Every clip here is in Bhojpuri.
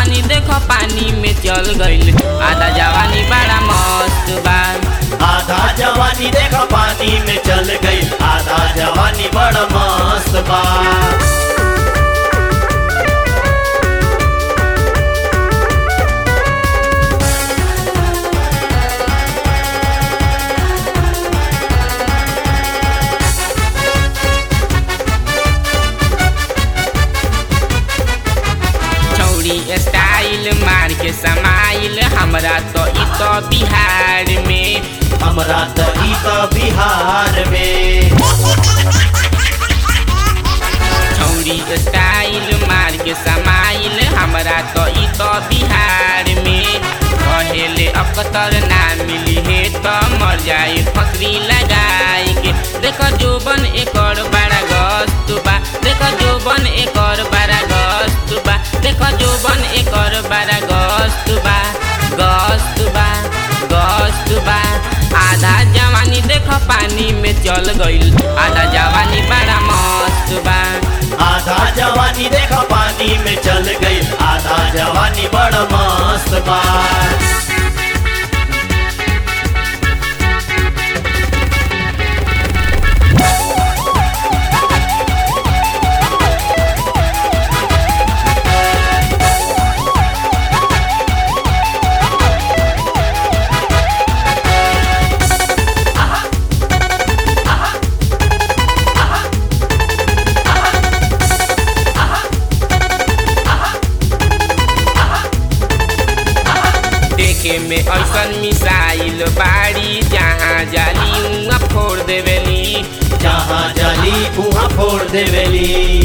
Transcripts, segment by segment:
जवानी देखो पानी में चल गइल आधा जवानी बड़ा मस्त बा आधा जवानी देखा पानी में चल गई आधा जवानी बड़ा मस्त बा छौरी स्टाइल मार के समाइल हमरा तो इ तो बिहार में हमरा त ई त बिहार में छौरी स्टाइल मार के समाइल हमरा तो इ तो बिहार में कहेले अकतर ना मिली हे तो मर जाए फकरी लगाई के देख जोबन एकर बड़ा गस्त बा देख जोबन एकर बड़ा गस्त बा देख जोबन एकर बड़ा गस्त बा गस्त बा गस्त बा आधा जवानी देख पानी में चल गइल आधा जवानी बड़ा मस्त बा आधा जवानी देखा पानी में चल गई आधा जवानी बड़ा मस्त बा देखे में ऐसन मिसाइल बाड़ी जहाँ जाली उहाँ फोड़ देवेली जहाँ जली उहाँ फोड़ देवेली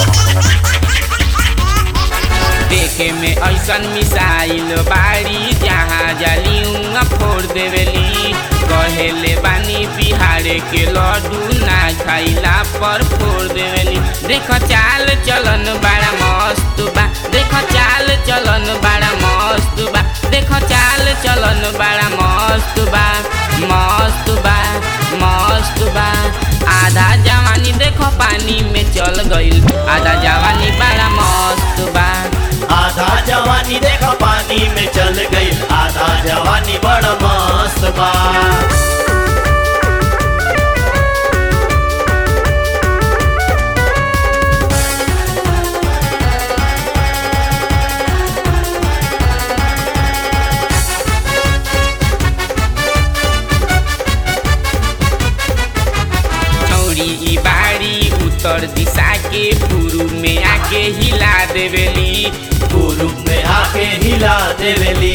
देखे में ऐसन मिसाइल बाड़ी जहाँ जाली उहाँ फोड़ देवेली कहेले बानी बिहार के लड्डू ना खाइला पर फोड़ देवेली देख चाल चलन बड़ा मस्त बा देख चाल चलन बड़ा मस्त बा देख चाल चलन बड़ा मस्त बा मस्त बा मस्त बा आधा जवानी देखो पानी में चल गइल आधा जवानी बड़ा मस्त बा आधा जवानी देखा पानी में चल गई आधा जवानी बड़ा मस्त बा छौरी ई बाड़ी उत्तर दिशा के पूर्व में आके हिला देवेली पूर्व में आके हिला देवेली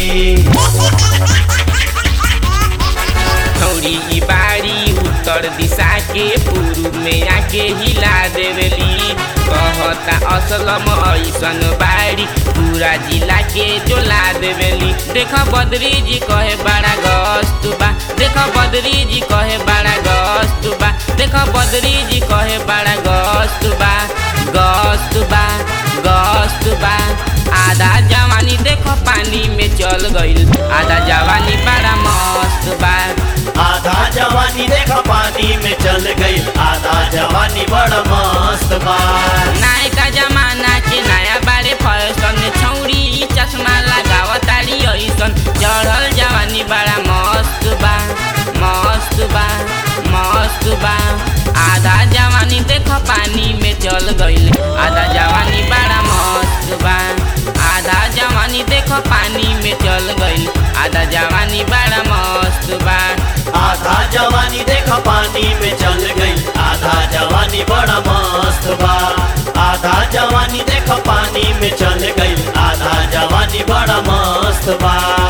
छौरी ई बाड़ी उत्तर दिशा के पूर्व में आके हिला देवेली कहता असलम ऐसन बाड़ी पूरा जिला के जोला देवेली देख बद्री जी कहे बड़ा गस्त बा देख बद्री जी कहे बड़ा गस्त बा देख बद्री जी कहे बड़ा गस्त बा गस्त बा गस्त बा आधा जवानी देखो पानी में चल गइल आधा जवानी बड़ा मस्त बा आधा जवानी देखा पानी में चल गई आधा जवानी बड़ा मस्त बा नायका जमाना के नया बारे फैशन छौरी ई चश्मा लगावतारी ऐसन चढ़ल जवानी बड़ा मस्त बा मस्त बा मस्त बा आधा जवानी देख पानी में चल गइल आधा जवानी बड़ा मस्त बा आधा जवानी देख पानी में चल गइल आधा जवानी बड़ा मस्त बा आधा जवानी देखा पानी में चल गई आधा जवानी बड़ा मस्त बा आधा जवानी देखा पानी में चल गई आधा जवानी बड़ा मस्त बा